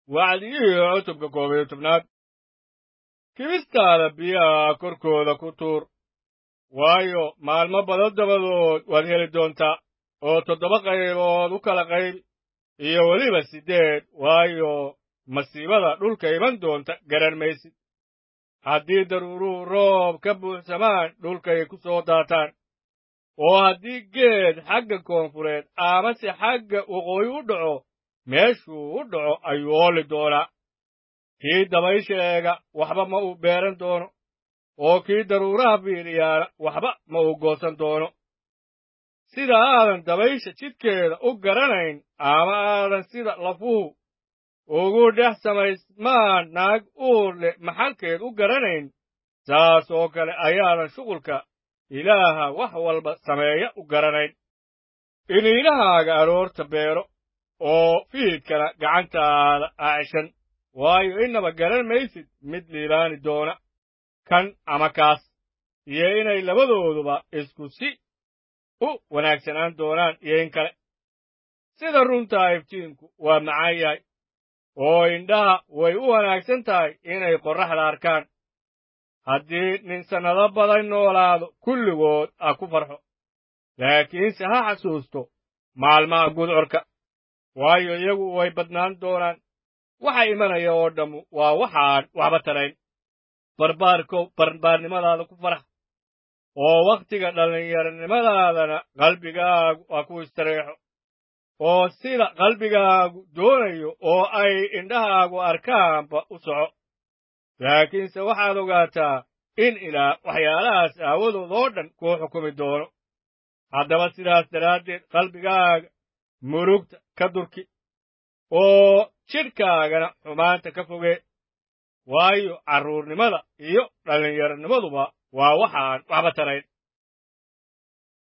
wacdigihii cutubka koob iyo tobnaad kibistaada biyaha korkooda ku tuur waayo maalmo badan dabadood waad heli doontaa oo toddoba qaybood u kala qayb iyo weliba siddeed waayo masiibada dhulka iman doonta garan maysid haddii daruuruhu roob ka buuxsamaan dhulkay ku soo daataan oo haddii geed xagga koonfureed amase xagga waqooyi u dhaco meeshuu u dhaco ayuu ooli doonaa kii dabaysha eega waxba ma uu beeran doono oo kii daruuraha fiiriyaana waxba ma uu goosan doono sida aadan dabaysha jidkeeda u garanayn ama aadan sida lafuhu ugu dhex samaysmaan naag uur leh maxalkeed u garanayn saas oo kale ayaadan shuqulka ilaaha wax walba sameeya u garanayn iniinahaaga aroorta beero oo fiidkana gacantaada acishan waayo innaba garan maysid mid liibaani doona kan ama kaas iyo inay labadooduba isku si u wanaagsanaan doonaan iyo in kale sida runtaa iftiinku waa macaan yahay oo indhaha way u wanaagsan tahay inay qorraxda arkaan haddii nin sannado badan noolaado kulligood ha ku farxo laakiinse ha xasuusto maalmaha gudcorka waayo iyagu way badnaan doonaan waxa imanaya oo dhammu waa waxaan waxba tarayn barbaarkow barbaarnimadaada ku farax oo wakhtiga dhallinyaronimadaadana qalbigaagu ha ku istareexo oo sida qalbigaagu doonayo oo ay indhahaagu arkaanba u soco laakiinse waxaad ogaataa in ilaah waxyaalahaas aawadood oo dhan kuu xukumi doono haddaba sidaas daraaddeed qalbigaaga murugta ka durki oo jidhkaagana xumaanta ka fogee waayo carruurnimada iyo dhallinyaronimaduba waa waxaan waxba tarayn